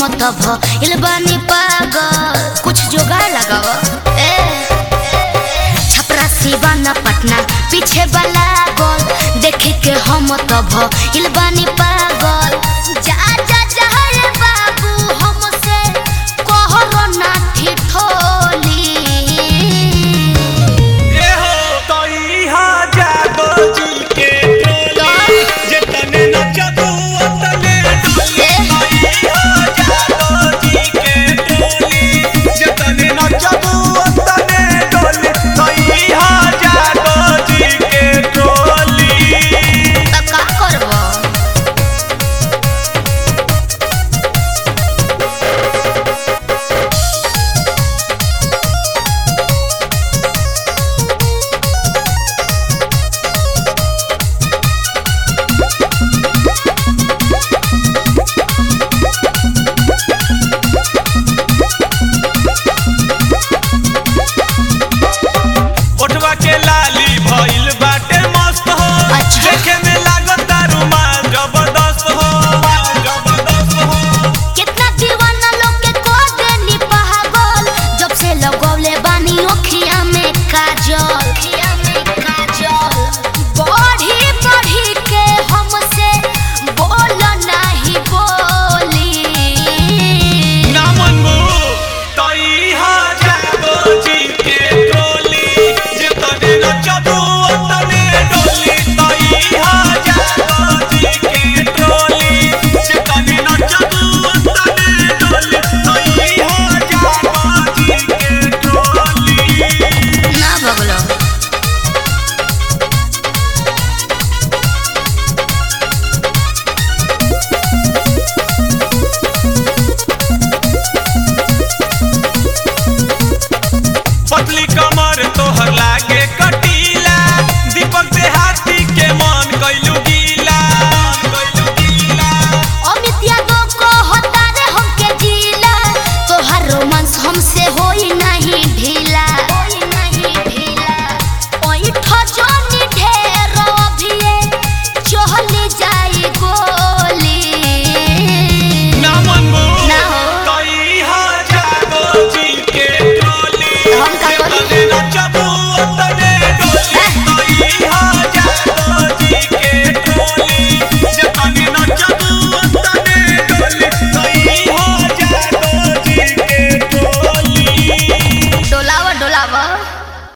हम तब इल बानी पागल कुछ जोगाड़ लगाव ए छपरा सिवाना पटना पीछे वाला गोल देखे के हम तब इल बानी पागल जा जा जा रे बाबू हमसे कहरो ना ठिठोली ए हो तई हा जागो जी के टोली जे तने नचबू तने डोली तई हा जागो जी के टोली जे तने नचबू तने डोली तई हा जागो जी के टोली त का करबो ओठवा के लाली भइल बाटे मस्त हो अच्छा। देखे में लागता रुमाल जबरदस्त हो जबरदस्त हो कितना दीवाना लोग के को देनी पागल जब से लगौले बानी ओखिया में काजल ओखिया में काजल बढ़ी बढ़ी के हमसे बोल नहीं बोली ना मनबू तई हा जागो जी के टोली जे तने नचबू तने डोली तई हा जागो जी के टोली जे तने नचबू तने डोली तई हा जागो जी के टोली ना बगलो पतली